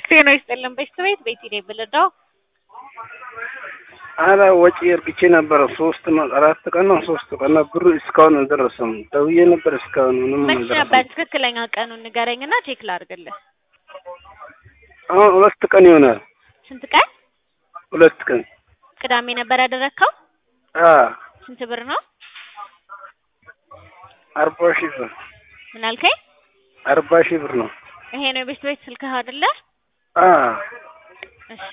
ጤና ይስጥልን ቤተሰቤት ቤት ሄደ ብልዳው አረ ወጪ እርግቼ ነበረ ሶስት ነው አራት ቀን ነው ሶስት ቀን ነው ብሩ እስካሁን አልደረሰም። ደውዬ ነበር እስካሁን ምንም መች አልደረሰም። ነበር ትክክለኛ ቀኑን ንገረኝና ቼክ ላድርግልህ። አሁን ሁለት ቀን ይሆናል። ስንት ቀን? ሁለት ቀን ቅዳሜ ነበር ያደረግከው? አ ስንት ብር ነው? አርባ ሺህ ብር ምን አልከኝ? አርባ ሺህ ብር ነው። ይሄ ነው የቤት ቤት ስልክህ አይደለ? አ እሺ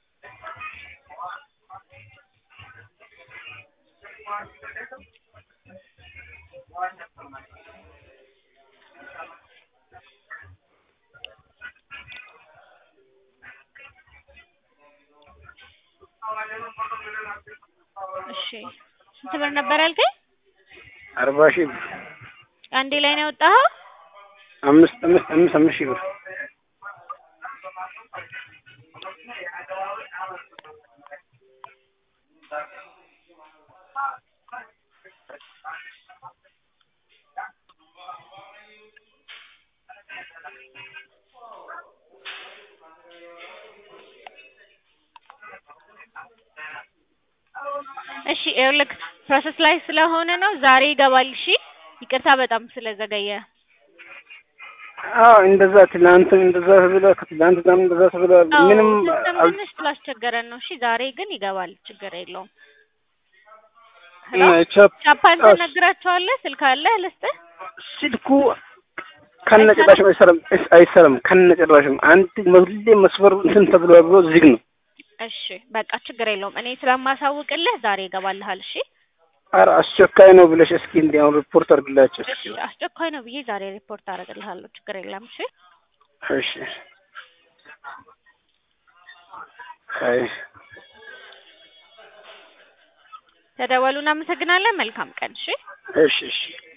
እሺ ስንት ብር ነበር ያልከኝ? አርባ ሺህ ብር አንዴ ላይ ነው ያወጣኸው? አምስት አምስት አምስት አምስት ሺህ ብር እሺ ይኸውልህ ፕሮሰስ ላይ ስለሆነ ነው ዛሬ ይገባል። እሺ ይቅርታ በጣም ስለዘገየ። አዎ እንደዛ ትላንትም እንደዛ ተብለ ከትላንት ጋርም እንደዛ ተብለ አዎ ምንም ሲስተም አል- ትንሽ ስላስቸገረን ነው። እሺ ዛሬ ግን ይገባል፣ ችግር የለውም። ሄሎ እና ቻፕ ቻፓን አዎ፣ ትነግራቸዋለህ? ስልክ አለህ ልስጥህ? ስልኩ ከነጭራሽም አይሰራም እስ- አይሰራም ከነጭራሽም አንድ ሁሌ መስመር እንትን ተብሎ ብሎ ዝግ ነው። እሺ በቃ ችግር የለውም። እኔ ስለማሳውቅልህ ዛሬ ይገባልሃል። እሺ ኧረ አስቸኳይ ነው ብለሽ እስኪ እንዲያውም ሪፖርት አድርግላቸው እሺ እስኪ። አስቸኳይ ነው ብዬ ዛሬ ሪፖርት አደርግልሃለሁ። ችግር የለም። እሺ እሺ አይ ተደወሉ። እናመሰግናለን። መልካም ቀን። እሺ እሺ እሺ